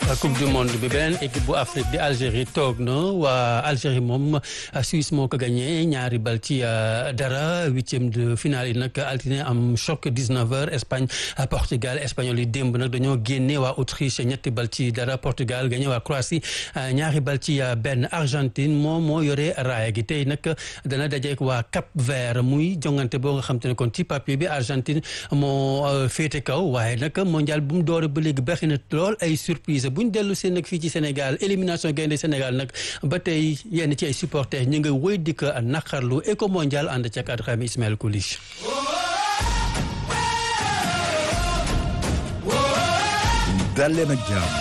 coupe du monde bi beneen équipe bu Afrique di Algérie toog na waa Algérie moom Suisse moo ko gagné ñaari bal ci dara huitième de finale yi nag altine am choc 19h Espagne Portugal espagnol yi démb nag dañoo génne waa Autriche ñetti bal ci dara Portugal gagné waa Croatie ñaari bal ci benn Argentine moom moo yore raaya gi tey nag dana dajeek waa Cap Vert muy jongante boo nga xam te ne kon ci papier bi Argentine moo féete kaw waaye nag mondial bu mu doore ba léegi bari na lool ay surprise bu ñu dellu seen nag fii ci Sénégal élimination gaynde Sénégal nag ba tey yenn ci ay supporters ñu ngi wéy di ko naqarlu éco mondial ànd ca cadre xam Ismaël Koulish dal leen ak jàmm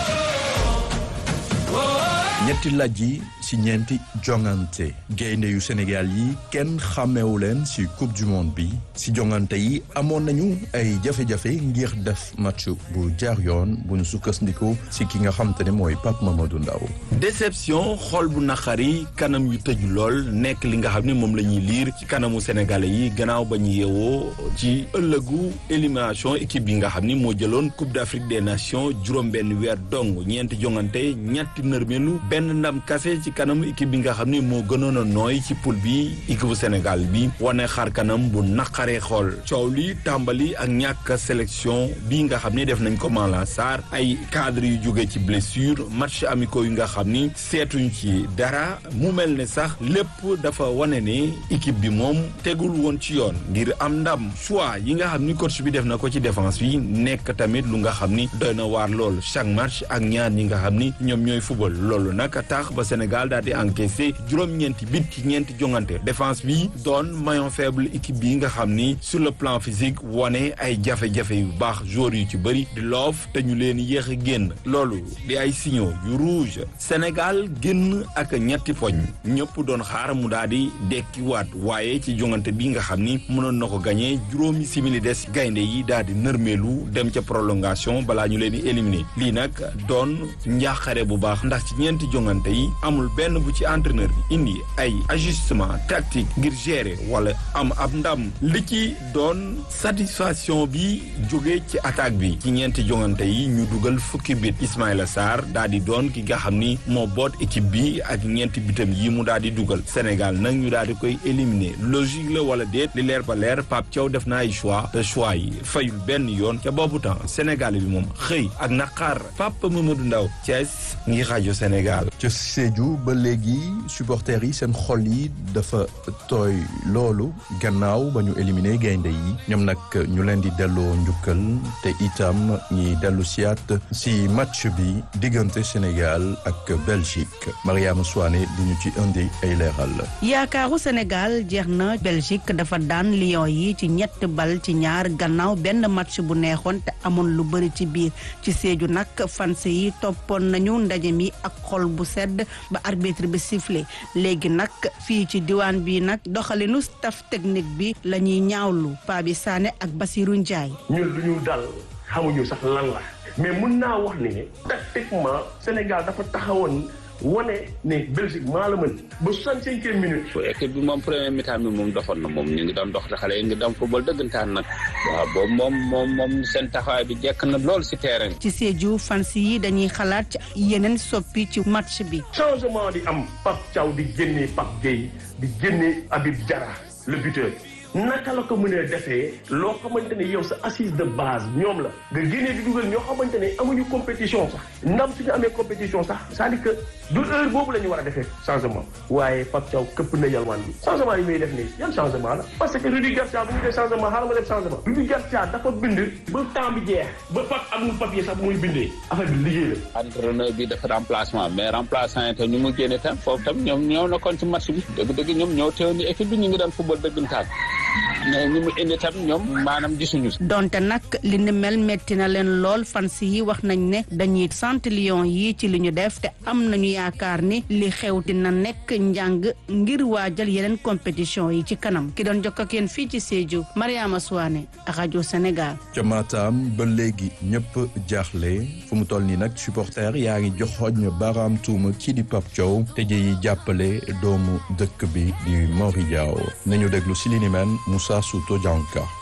ñetti laaj yi ci ñeenti jongante gaynde yu Sénégal yi kenn xàmmeewu leen ci coupe du monde bi ci jongante yi amoon nañu ay jafe-jafe ngir def match bu jaar yoon bu ñu sukkandiku ci ki nga xam te ne mooy Pape Mamadou Ndaw déception xol bu naqari kanam yu tëju lool nekk li nga xam ne moom la ñuy liir ci kanamu sénégalais yi gannaaw ba ñu yeewoo ci ëllëgu élimination équipe bi nga xam ni moo jëloon coupe d'Afrique des nations juróom-benn weer dong ñeenti jongante ñetti nërmelu benn ndam kase ci kanamu équipe bi nga xam ni moo gënoon a nooy ci poule bi équipe bu Sénégal bi wane xar kanam bu naqaree xool coow li tàmbali ak ñàkk sélection bi nga xam ni def nañ ko Malang Sarr ay cadre yu jóge ci blessure match amicaux yu nga xam ni seetuñ ci dara mu mel ne sax lépp dafa wane ne équipe bi moom tegul woon ci yoon ngir am ndam choix yi nga xam ni coach bi def na ko ci défense bi nekk tamit lu nga xam ni doy na waar lool chaque match ak ñaar ñi nga xam ni ñoom ñooy football loolu nag tax ba Sénégal daal di encaissé juróom-ñeenti bit ci ñeenti jongante défense bi doon maillon faible équipe bi nga xam ni sur le plan physique wane ay jafe-jafe yu baax joueurs yu ci bëri di loof te ñu leen yéex a génn loolu di ay signaux yu rouge Sénégal génn ak ñetti poñ ñëpp doon xaar mu daal di dekkiwaat waaye ci jongante bi nga xam ni mënoon na ko gagné juróomi simili des gaynde yi daal di nërmeelu dem ca prolongation balaa ñu leen di éliminer lii nag doon njaaxare bu baax ndax ci ñeenti jongante yi amul benn bu ci entraîneur bi indi ay ajustement tactique ngir gérer wala am ab ndam li ci doon satisfaction bi jóge ci attaque bi ci ñeenti jongante yi ñu dugal fukki bit Ismaïla Sarr daal di doon ki nga xam ni moo boot équipe bi ak ñeenti bitam yi mu daal di dugal Sénégal nag ñu daal di koy éliminer logique la wala déet li leer ba leer Pape Thiaw def na ay choix te choix yi fayul benn yoon ca boobu temps Sénégal bi moom xëy ak naqar Pape Mamadou Ndaw Thiès ngi rajo Sénégal. ca Sédhiou ba léegi supporters yi seen xol yi dafa tooy loolu gannaaw ba ñu éliminer gaynde yi ñoom nag ñu leen di delloo njukkal te itam ñi dellu siyaat si match bi diggante Sénégal ak Belgique Mariama Souane di ñu ci indi ay leeral. yaakaaru Sénégal jeex na Belgique dafa daan Lions yi ci ñett bal ci ñaar gannaaw benn match bu neexoon te amoon lu bëri ci biir ci Sédhiou nag fans yi toppoon nañu ndaje mi ak xol bu sedd ba arbitre bi sifflé léegi nag fii ci diwaan bi nag doxalinu staff technique bi la ñuy ñaawlu Pabi Sané ak Basirou Ndiaye. ñun lu ñu dal xamuñu sax lan la mais mun naa wax ni ne tactiquement Sénégal dafa taxawoon wane ne Belgique maa la mën ba soixante-cinquième minute. équipe bi moom premier mi-temps bi moom doxoon na moom ñu ngi doon dox te xale yi ngi doon football dëggantaan nag waaw boobu moom moom moom seen taxawaay bi jekk na lool si terrain ci Sédhiou fans yi dañuy xalaat ci yeneen soppi ci match bi. changement di am Pape Thiaw di génne Pape Gueye di génne Habib Diarra le buteur. naka la ko mënee defee loo xamante ne yow sa assise de base ñoom la nga génnee di dugal ñoo xamante ne amuñu compétition sax ndam suñu amee compétition sax c'est-à-dire que du heure boobu la ñu war a defee changement waaye Pape Thiaw këpp na yalwaan bi changement yi muy def nii yan changement la parce que Rudi Garcia bu ñu def changement xaaral ma def changement Rudi Garcia dafa bind ba temps bi jeex ba pap amul papier sax muy bindee affaire bi liggéey la entraîneur bi dafa remplacement mais remplaçant yi tam ñu mu génne tam foofu tam ñoom ñoo nekkoon ci match bi dëgg-dëgg ñoom ñoo teewoon ni équipe bi ñu ngi daan football dëggantaan mais ñi mu indi tam ñoom maanaam gisuñu donte nag li ni mel metti na leen lool fans yi wax nañ ne dañuy sant Lions yi ci li ñu def te am nañu yaakaar ni li xew dina nekk njàng ngir waajal yeneen compétition yi ci kanam ki doon jokk ak yéen fii ci Sédhiou Mariama Souane rajo Sénégal. ca Matam ba léegi ñëpp jaaxle fu mu toll nii nag supporter yaa ngi joxoñ baaraam tuuma kii di Pape Thiaw te ji jàppale doomu dëkk bi di Mori Diaw nañu déglu si li ni mel Moussa Souto Dianka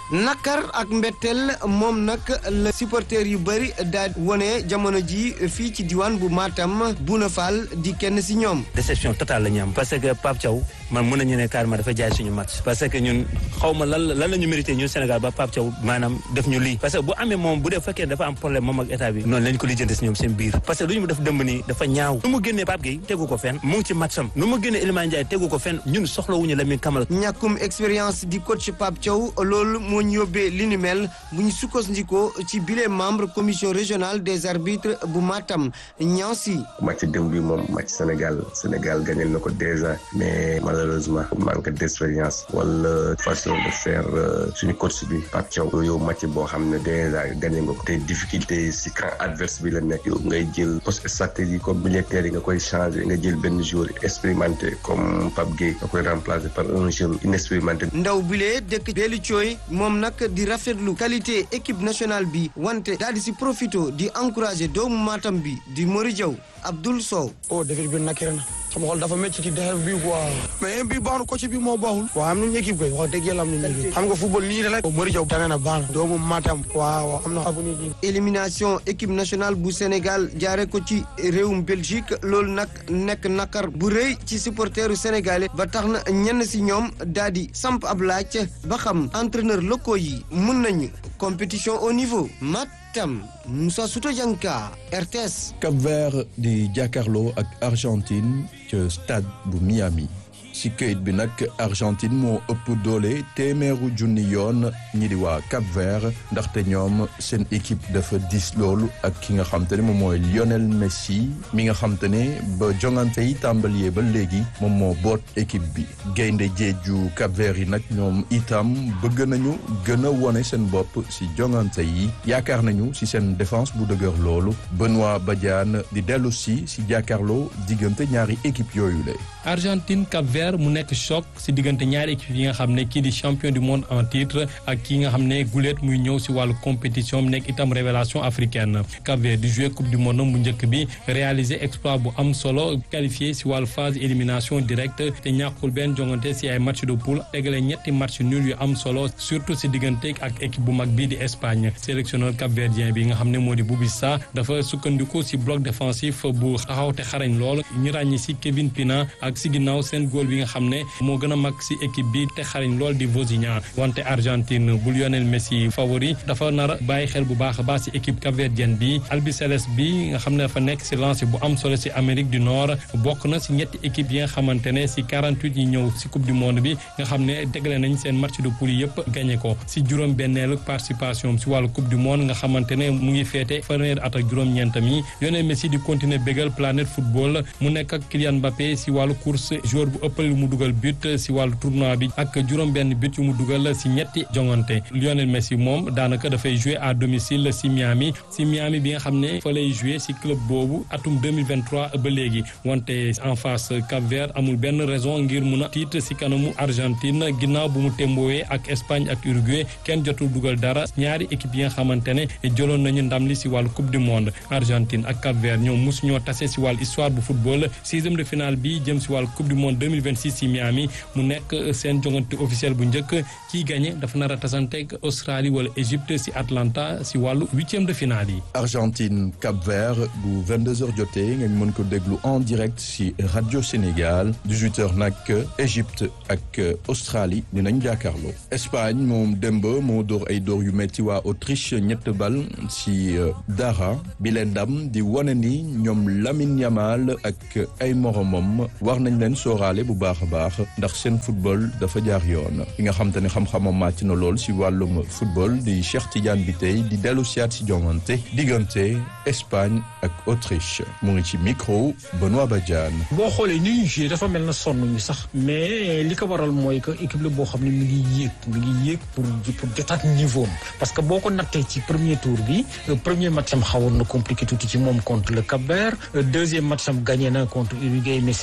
nakar ak mbetteel moom nag la supporter yu bëri daal wone jamono ji fii ci diwaan bu Matam Bouna Fall di kenn si ñoom. déception totale la ñu am parce que Pape Thiaw man mën nañu ne carrément dafa jaay suñu match parce que ñun xaw ma lan lan la ñu mérité ñun Sénégal ba Pape Thiaw maanaam def ñu lii parce que bu amee moom bu dee fekkee dafa am problème moom ak état bi noonu lañ ko lijjanti si ñoom seen biir parce que lu ñu def dëmb nii dafa ñaaw nu mu génnee Pape Gueye tegu ko fenn mu ngi ci matcham nu mu génnee Iliman Ndiaye tegu ko fenn ñun soxlawuñu Lamine Camara ñàkkum expérience di coach Pape Thiaw loolu moo ñu yóbbee li ni mel bu ñu sukkandikoo ci bile membre commission régionale des arbitres bu Matam Niansi. match démb bi moom match Sénégal Sénégal gagné na ko déjà mais malheureusement manque d'expérience wala façon de faire suñu coach bi Pape Thiaw yow match boo xam ne déjà gagné nga ko te difficulté si camp adverse bi la nekk yow ngay jël poste stratégie comme militaire yi nga koy changer nga jël benn joueur expérimenté comme Pape Gueye nga koy remplacer par un jeune inexpérimenté. ndaw bile dëkk Bellu Thioy moom nag di rafetlu qualité équipe nationale bi wante daal di si profito di encourager doomu Matam bi di Mori Diaw Abdoul Sow. oh défaite bi nakire na sama xol dafa métti ci defet bi quoi mais bi baax na coach bi moo baaxul waaw am nañu équipe koy wax dëgg yàlla am nañu équipe xam nga football nii la rek Mori Diaw tane na baax na doomu Matam waaw am na avenir bi élimination équipe nationale bu Sénégal jaare ko ci réewum Belgique loolu nag nekk nakar bu rëy ci supporteru sénégalais ba tax na ñenn si ñoom daal di samp ab laaj ba xam entraîneur locaux yi mun nañu compétition au niveau Matam Moussa Souto Dianka RTS. Cap-Vert di jàkkaarloo ak Argentine ca stade bu Miami ci këyit bi nag Argentine moo ëpp doole téeméeru junni yoon ñi di waa Cap-Vert ndaxte ñoom seen équipe dafa dis loolu ak ki nga xam te ne moom mooy Lionel Messi mi nga xam te ne ba jongante yi tàmbalee ba léegi moom moo boot équipe bi gaynde jeeju Cap-Vert yi nag ñoom itam bëgg nañu gën a wone seen bopp ci jongante yi yaakaar nañu ci seen défense bu dëgër loolu Benoît Badiane di dellu si ci jàkkaarloo diggante ñaari équipe yooyu la Argentine Cap-Vert mu nekk choc ci diggante ñaari équipe yi nga xam ne kii di champion du monde en titre ak kii nga xam ne guléet muy ñëw ci wàllu compétition mu nekk itam révélation africaine Cap-Vert di jouer coupe du monde bu njëkk bi réaliser exploit bu am solo qualifié ci wàllu phase élimination directe te ñàkkul benn jongante ci ay match de poule tegale ñetti match nul yu am solo surtout ci diggante ak équipe bu mag bii di Espagne sélectionneur cap-verdien bi nga xam ne moo di Boubissa dafa sukkandiku ci bloc défensif bu taxaw te xarañ lool ñu ràññi ci Kevin Pina ak ci ginnaaw seen góol bi nga xam ne moo gën a mag ci équipe bi te xarañ lool di Vozinha wante Argentine bu Lionel Messi favori dafa nar a bàyyi xel bu baax a baax ci équipe capverdienne bi albiceleste bi nga xam ne dafa nekk ci lancé bu am solo ci Amérique du Nord bokk na ci ñetti équipe yi nga xamante ne ci 48 yi ñëw ci coupe du monde bi nga xam ne tegle nañ seen match de poule yëpp gagné ko ci juróom benneelu participation ci wàllu coupe du monde nga xamante ne mu ngi féete fanweeri at ak juróom-ñeentam yi Lionel Messi di continuer bégal planète football mu nekk ak Kylian Mbappé ci wàllu course joueur bu ëppal mu dugal but ci wàllu tournoi bi ak juróom benn but yu mu dugal ci ñetti jongante Lionel Messi moom daanaka dafay jouer à domicile ci Miami ci Miami bi nga xam ne fa lay jouer ci club boobu atum 2023 ba léegi wante en face Cap-Vert amul benn raison ngir mun a tiit ci kanamu Argentine ginnaaw bu mu témboowee ak Espagne ak Uruguay kenn jotul dugal dara ñaari équipe yi nga xamante ne jëloon nañu ndam li ci wàllu coupe du monde Argentine ak Cap-Vert ñoom mosu ñoo tase ci wàllu histoire bu football sixième de finale bi jëm ci wàllu coupe du monde 2026 ci Miami mu nekk seen jongante officiel bu njëkk kiy gagné dafa nar a tasanteeg Australie wala Égypte ci Atlanta ci wàllu huitième de finale yi. Argentine Cap-Vert bu 22h jotee nga mën ko déglu en direct ci rajo Sénégal 18h nag Égypte ak Australie dinañ jàkkaarloo. Espagne moom démb moo dóor ay dóor yu metti waa Autriche ñett bal ci dara bi leen ndam di wane ni ñoom Lamine Yamal ak ay moromam war nañ leen sóoraale bu baax a baax ndax seen football dafa jaar yoon ki nga xam te ne xam-xamam màcc na lool ci wàllum football di Cheikh Tidiane bi tey di dellu siyaat ci jongante diggante Espagne ak Autriche mu ngi ci micro Benoît Badiane. boo xoolee ni ñu joué dafa mel na sonn ñu sax mais li ko waral mooy que équipe la boo xam ne mi ngi yéeg mi ngi yéeg pour pour jotaat niveau am parce que boo ko nattee ci premier tour bi premier match am xawoon na compliqué tuuti ci moom contre le Cap-Vert deuxième match am gagné na contre Uruguay mais c'était pas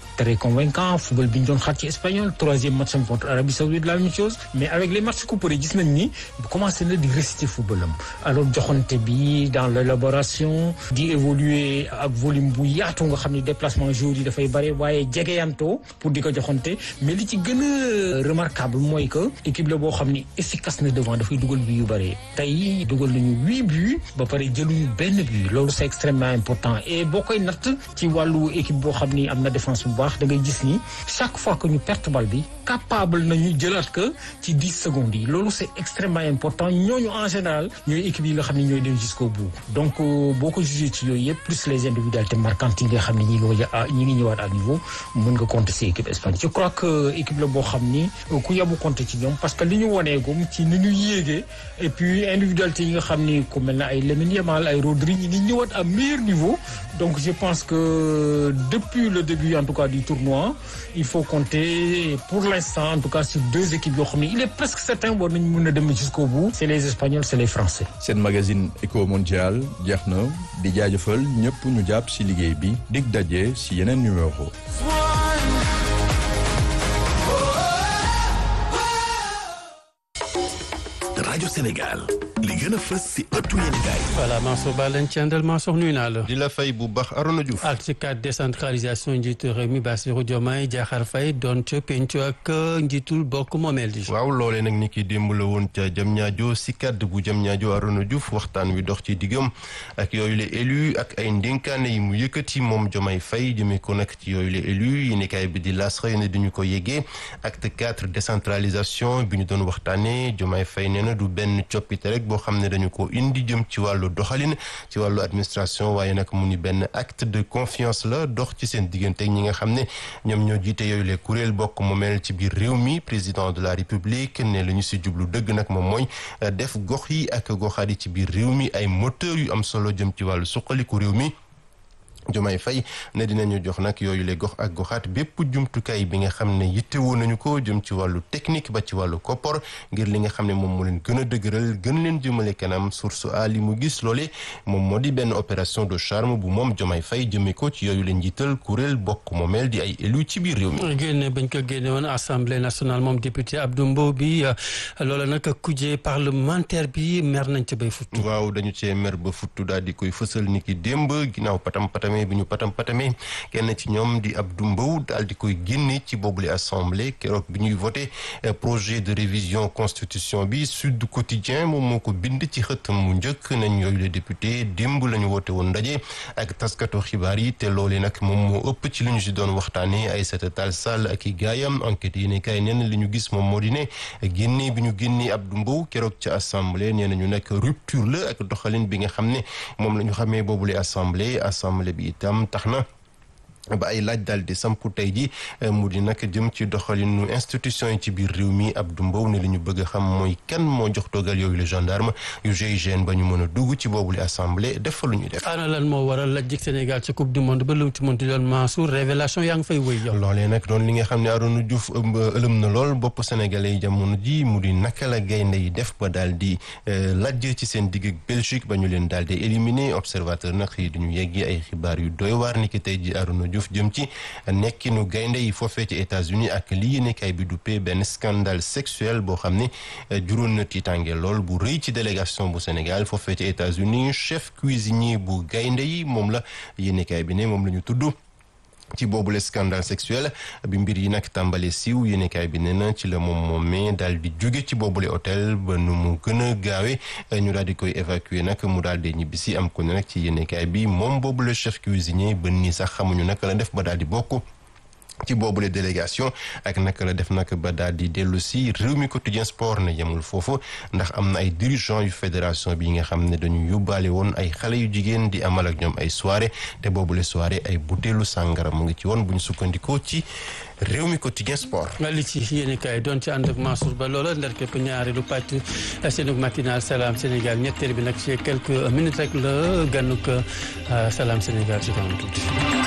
très convaincant football bi ñu doon xaar ci espagnol troisième match am contre Arabie Saoudite la même chose mais avec les matchs couperés gis nañ ni commencé na di réciter football am alors joxante bi dans l'élaboration di évoluer ak volume bu yaatu nga xam ne déplacement joueurs yi dafay bare waaye jegeyantoo pour di ko joxante mais li ci gën a remarquable mooy que équipe la boo xam ni efficace na devant dafay dugal bi yu bare tey dugal nañu huit buts ba pare jëluñu benn but loolu c'est extrêmement important et boo koy natt ci wàllu équipe boo xam ni am na défense bu baax da ngay gis ni chaque fois que ñu perte bal bi capable nañu jëlaat que ci dix secondes yi loolu c'est extrêmement important ñooñu en général ñooy équipe yi nga xam ne ñooy dem jusqu'au bout donc boo ko jugé ci yooyu yëpp plus les individualités marquantes yi nga xam ne ñi ngi ñi ngi ñëwaat à niveau mën nga compter ci équipe espagnole je crois que équipe la boo xam ni ku yabu compter ci ñoom parce que li ñu woneegum ci ni ñu yéegee et puis individualité yi nga xam ni ku mel na ay Lamine Yamal ay Rodri ñi ngi ñëwaat à meilleur niveau donc je pense que depuis le début en tout cas du tournoi il faut compter pour l'instant en tout cas sur deux équipes yoo xam ne il est presque certain war nañu mën a dem jusqu'au bout c'est les Espagnols c'est les Français seen magazine Eco Mondial jeex na di jaajëfal ñëpp ñu jàpp ci liggéey bi dig daje ci yeneen numéro rajo Sénégal li gën a fës si ëttu yéen gaay voilà Mansour Ba lañ ci àndal Mansour nuyu naa la. di la fay bu baax Arona Diouf. ak ci cadre décentralisation njiitu réew mi Bassirou Diomaye Diakhar Faye doon ca pencu ak njiitul bokk moomeel di. waaw loolee nag ni ki démb la woon ca Diamniadio si cadre bu Diamniadio Arona Diouf waxtaan wi dox ci diggam ak yooyu la élu ak ay ndénkaane yi mu yëkkati moom Diomaye Faye jëmee ko nag ci yooyu la élu yi nekkaay bi di las xëy na duñu ko yeggee acte quatre décentralisation bi ñu doon waxtaanee Diomaye Faye nee na du benn coppite rek boo xam ne dañu ko indi jëm ci wàllu doxalin ci wàllu administration waaye nag mu ni benn acte de confiance la dox ci seen diggante ñi nga xam ne ñoom ñoo jiite yooyu les kuréel bokk moomeel ci biir réew mi président de la république ne la ñu si jublu dëgg nag moom mooy def gox yi ak goxaat yi ci biir réew mi ay moteur yu am solo jëm ci wàllu suqaliku réew mi Diomaye Faye ne dinañu jox nag yooyu le gox ak goxaat bépp jumtukaay bi nga xam ne yittewoo nañu ko jëm ci wàllu technique ba ci wàllu koppor ngir li nga xam ne moom moo leen gën a dëgëral gën leen jëmale kanam source a li mu gis loole moom moo di benn opération de charme bu moom Diomaye Faye jëmee ko ci yooyu leen njiital kuréel bokk moomeel di ay élu ci biir réew mi. génne bañ ko génne woon assemblée nationale moom député Abdou Mbow bi loola nag kuje parlementaire bi mer nañ ca bay futtu. waaw dañu cee mer ba futtu daal di koy fësal ni ki démb ginnaaw patam patam bi ñu patam patame kenn ci ñoom di Abdou Mbow daal di koy génne ci boobule assemblée keroog bi ñuy voté projet de révision constitution bi Sud Quotidien moom moo ko bind ci xëtam mu njëkk nañ yooyu le député démb la ñu woote woon ndaje ak taskatu xibaar yi te loole nag moom moo ëpp ci li ñu si doon waxtaanee Aïssata Tall Sall ak i gaayam enquête yi ne kay neen li ñu gis moom moo di ne génne bi ñu génnee Abdou Mbow keroog ci assemblée nee nañu nag rupture la ak doxalin bi nga xam ne moom la ñu xamee boobule assemblée assemblée bi itam tax na ba ay laaj daal di sampu tey ji mu di nag jëm ci doxalinu institution yi ci biir réew mi Abdou Mbow ne li ñu bëgg a xam mooy kan moo jox dogal yooyu le gendarme yu GIGN ba ñu mën a dugg ci boobule assemblée def fa lu ñu def. ana lan moo waral lajjig Sénégal ci coupe du monde ba lu mu ci mënti doon Mansour révélation yaa ngi fay wëy yow. loolee nag doon li nga xam ne Arouna Diouf ëlëm na lool bopp sénégalais yi jamono ji mu di naka la gaynde yi def ba daal di lajj ci seen digg ak Belgique ba ñu leen daal di éliminer observateur nag yi dañu yeggi ay xibaar yu doy waar ni ki tey ji Arouna Diouf jëm ci nekkinu gaynde yi foofee ci États-Unis ak li yéenekaay bi duppee benn scandale sexuel boo xam ne juróon na tiitange lool bu rëy ci délégation bu Sénégal foofee ci États-Unis chef cuisinier bu gaynde yi moom la yéenekaay bi ne moom la ñu tudd ci boobule scandale sexuel bi mbir yi nag tàmbale siiw yéenekaay bi nee na ci la moom moomee daal di jóge ci boobule hôtel ba nu mu gën a gaawe ñu daal di koy évacuer nag mu daal di ñibbisi am ko ne nag ci yéenekaay bi moom boobule chef cuisinier ba nii sax xamuñu naka la def ba daal di bokk ci boobule délégation ak naka la def nag ba daal di dellu si réew mi quotidien sport ne yemul foofu ndax am na ay dirigeants yu fédération bi nga xam ne dañu yóbbaale woon ay xale yu jigéen di amal ak ñoom ay soirée te boobule soirée ay butéelu sàngara mu ngi ci woon bu ñu sukkandikoo ci réew mi quotidien sport. li ci yéen kaay doon ci ànd ak Mansour Ba loola ndar képp ñaareelu pàcc seenug matinal Salam Sénégal ñetteel bi nag ci quelques minutes rek la gànnug Salam Sénégal ci kanam tuuti.